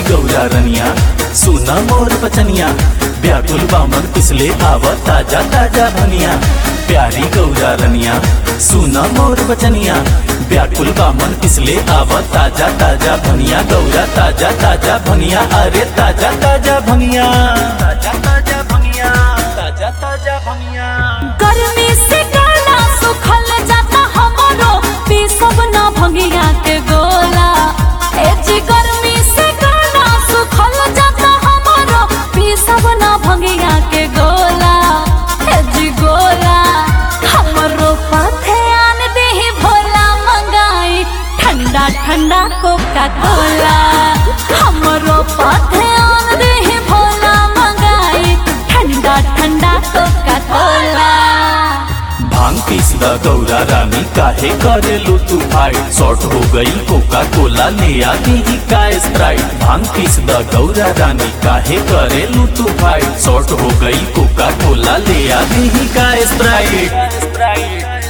गौरा रनिया सुना मोर बचनिया व्याकुल बामन पिछले आव ताजा ताजा भनिया प्यारी गौरा रनिया सुना मोर बचनिया व्याकुल बामन पिछले आव ताजा ताजा भनिया गौरा ताजा ताजा भनिया अरे ताजा ताजा भनिया ताजा ताजा भनिया ताजा ताजा भनिया गर्मी से गाना सुखल जाता हमारो पीसब ना भंगिया के गोला ए जी गर्मी से गाना सुखल जाता हमारो पीसब ना भंगिया के गोला ए जी गोला हमरो पाथे आन देही भोला मंगाई ठंडा ठंडा कोका कोला हमरो पाथे आन देही भोला मंगाई ठंडा ठंडा कोका कोला भांग पीस द गौरा रानी काहे करेलू तू फाइट शॉर्ट हो गई कोका कोला ले आती ही का स्प्राइट भांग पीस द गौरा रानी काहे करेलू तू फाइट शॉर्ट हो गई कोका कोला ले आती ही का स्प्राइट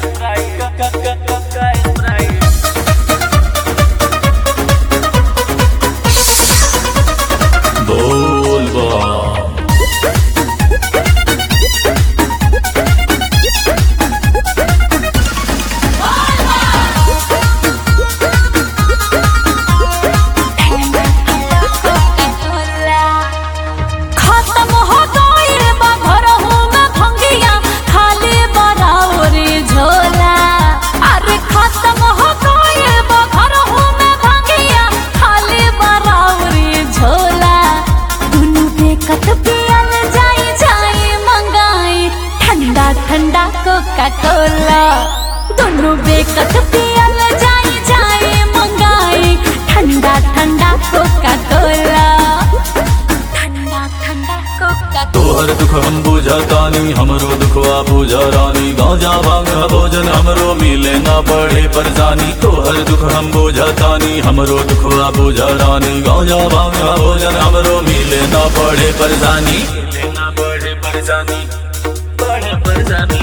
बोल बा खत्म हो गइल बा घरहु में भंगिया खाली बराउरी झोला अरे खत्म हो गइल बा घरहु में भंगिया खाली बराउरी झोला दुनु बेकत पियल जाई जाई मंगाई ठंडा ठंडा कोका कोला दुनु बेकत पियल जाई जाई मंगाई ठंडा ठंडा कोका कोला ठंडा ठंडा कोका तोहर दुख हम बुझतानी हमरो दुखवा बुझ रानी गांजा भांग भोजन हमरो मिले ना पड़े परेशानी तोहर दुख हम बुझतानी हमरो दुखवा बुझ रानी गांजा भांग भोजन हमरो मिले ना पड़े परेशानी मिले ना पड़े परेशानी पड़े परेशानी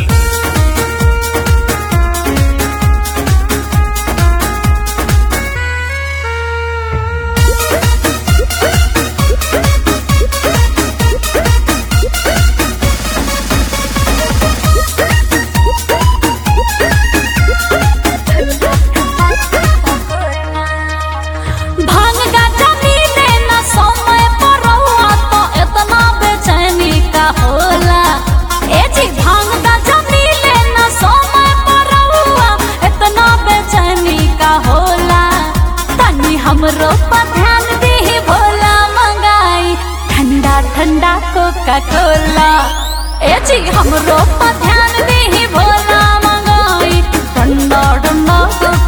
भांग गाजा मिले ना समय पर रहुआ तो इतना बेचैनी का होला ए जी भांग गाजा मिले ना समय पर रहुआ इतना बेचैनी का होला तनी हमरो पर ध्यान दे भोला मंगाई ठंडा ठंडा कोका कोला ए जी हमरो पर ध्यान दे भोला मंगाई ठंडा ठंडा कोका